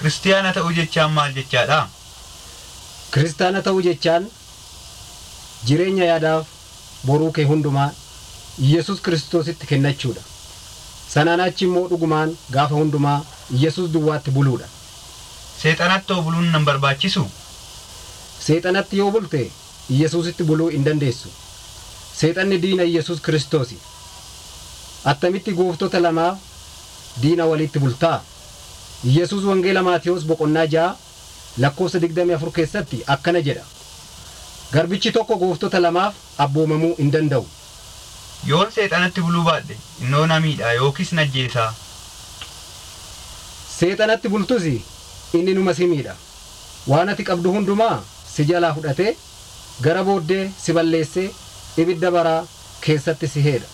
Kiristiyaana ta'uu jechaan maal jechaadha? Kiristaana ta'uu jechaan jireenya yaadaaf boruu kee hundumaa Yesus Kiristoositti kennachuudha. Sanaan achi immoo dhugumaan gaafa hundumaa Yesus duwwaatti buluudha. Seexanatti hoo buluun nan barbaachisu? Seexanatti yoo bulte Yesuusitti buluu hin dandeessu. Seexanni diina Yesus Kiristoosi. Attamitti gooftota lamaaf diina walitti bultaa? Yesus wangeela Maatiyos boqonnaa ja'a lakkoofsa 24 keessatti akkana jedha. Garbichi tokko gooftota lamaaf abboomamuu hin danda'u. Yoon seexanatti buluu baadhe innoo na miidha yookiis na ajjeesaa. Seexanatti bultus inni numa si miidha. Waan ati qabdu hundumaa si jalaa fudhatee gara booddee si balleessee ibidda baraa keessatti si heedha.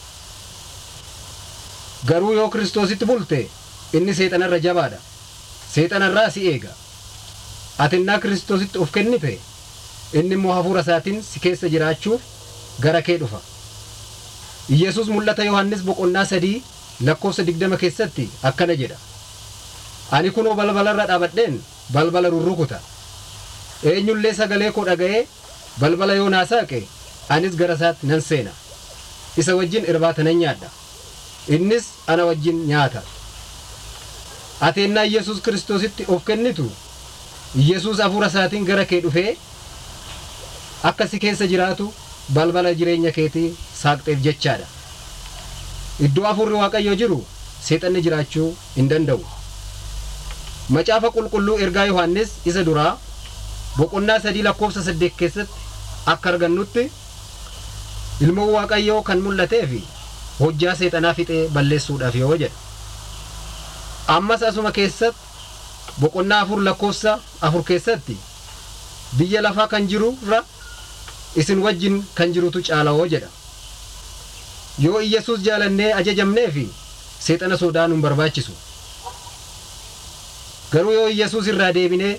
Garuu yoo Kiristoositti bulte inni seexanarra jabaadha. Seexanarraa si eega. Ati innaa Kiristoositti of kennite inni immoo hafuura isaatiin si keessa jiraachuuf gara kee dhufa. Iyyasuus mul'ata Yohannis boqonnaa sadii lakkoofsa digdama keessatti akkana jedha. Ani kunoo balbalarra dhaabadheen balbala rurrukuta. Eenyullee sagalee koo dhaga'ee balbala yoo naa saaqe anis gara isaatti nan seena. Isa wajjin irbaata nan nyaadha. Innis ana wajjin nyaata. Ati ennaa Iyyasuus Kiristoositti of kennitu Iyyasuus hafuura isaatiin gara kee dhufee akka si keessa jiraatu balbala jireenya keetii saaqxeef jechaadha. Iddoo hafuurri Waaqayyoo jiru seexanni jiraachuu hin danda'u. Macaafa qulqulluu ergaa Yohaannis isa duraa boqonnaa sadii lakkoofsa saddeet keessatti akka argannutti ilmoon Waaqayyoo kan mul'atee fi hojjaa seexanaa fixee balleessuudhaaf yoo jedha. Ammas asuma keessatti boqonnaa afur lakkoofsa afur keessatti biyya lafaa kan jirurra isin wajjin kan jirutu caalawoo jedha. Yoo Iyyasuus jaalannee ajajamnee fi seexana sodaanuu hin barbaachisu. Garuu yoo Iyyasuus irraa deebinee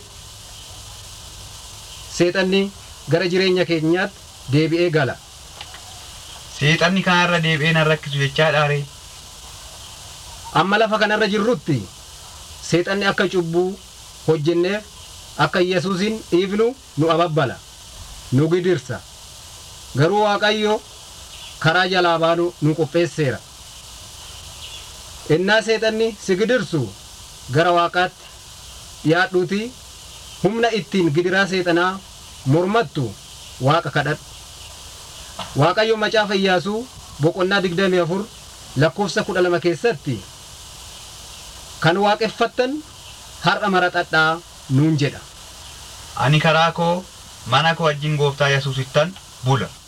seexanni gara jireenya keenyaatti deebi'ee gala. Seexanni kanarra deebi'ee nan rakkisu jechaadha ree? Amma lafa kanarra jirrutti seexanni akka cubbuu hojjenneef akka Iyyasuusin dhiifnu nu ababbala. nu gidirsa garuu waaqayyo karaa jalaa baanu nu qopheesseera innaa seexanni si gidirsu gara waaqaatti dhiyaadhuuti humna ittiin gidiraa seexanaa mormattu waaqa kadhadhu waaqayyo macaafa iyyaasuu boqonnaa digdamii afur lakkoofsa kudha lama keessatti kan waaqeffattan har'a maraxadhaa nuun jedha Ani karaa koo mana koo wajjin gooftaa Yesuusittan bula.